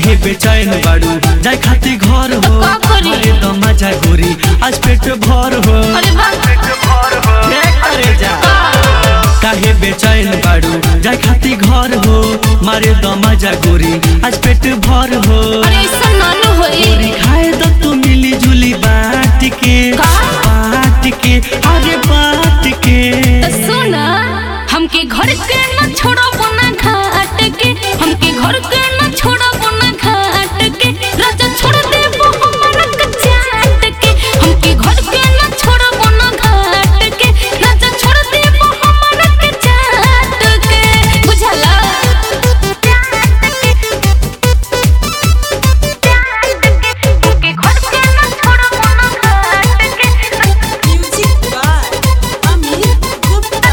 काहे बेचैन बाड़ू जाय खाती घर हो का करी? अरे दमा जा गोरी आज पेट भर हो अरे भाग हे करे जा काहे बेचैन बाड़ू जाय खाती घर हो मारे दमा जा गोरी आज पेट भर हो अरे ऐसा नानू होई गोरी खाए तो तू मिली जुली बाट के का? बाट के अरे बाट के तो सुना हमके घर के न छोड़ो बना घाट के हमके घर के न छोड़ो बना घाट के राजा छोड़ दे वो हमारा कचाट के हमके घर के न छोड़ो बना घाट के राजा छोड़ दे वो हमारा कचाट के बुझला हमके घर के न छोड़ो बना घाट के Music by Amit Gupta.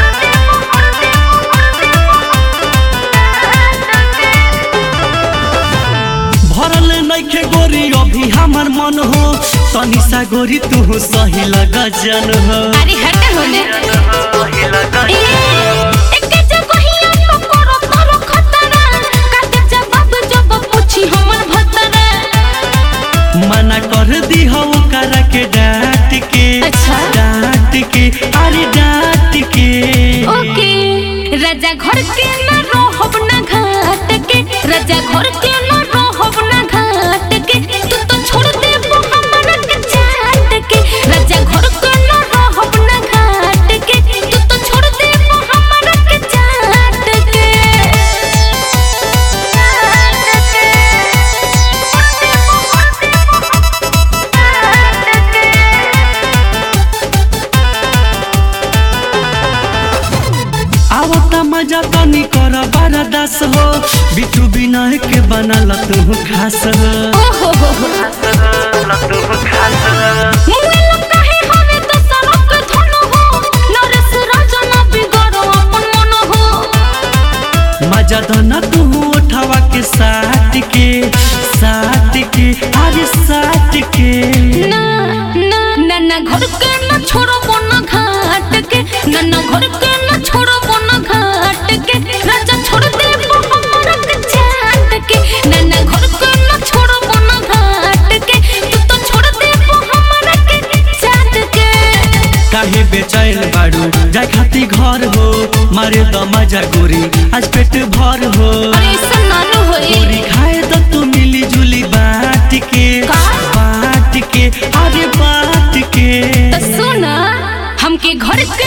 भरल नइखे गोरी अभी हमर मन हो तनी सा गोरी तू सही लग जन हो अरे हट होने ए, एके जगहिया तो करो तोरो खतरा, काटे जवाब जब पूछी हमर भतरा। मना कर दी हो करा के डांट के अच्छा। डांट के अरे डांट के ओके, राजा घर के न रहब न घाट के राजा घर के न रहब न घाट के तू तो छोड़ दे वो हमरा के चाट के राजा घर के न रहब न घाट के तू तो छोड़ दे वो हमरा के चाट के आवता मजा तनी कर बरदास हो बिटू बिना के बनल तू खास हो ओहो हो हो मुंगे लगा है हवे तो सड़क धन हो नरेश राजा ना बिगड़ो अपन मन हो मजा धना तू उठावा के साथ के साथ के अरे साथ के ना ना ना ना घर के ना छोड़ो बना घाट के ना ना घर के ना छोड़ो बना घाट के राजा छोड़ दे वो हमरा के चाट के ना ना घर के ना छोड़ो बना घाट के तू तो छोड़ दे वो हमरा के चाट के काहे बेचैन बाड़ू जाय खाती घर हो मारे दमा जा गोरी आज पेट भर हो अरे ऐसा नानू होई गोरी खाए तो तू मिली जुली बाट के का? बाट के अरे बाट के तो सुना हमके घर के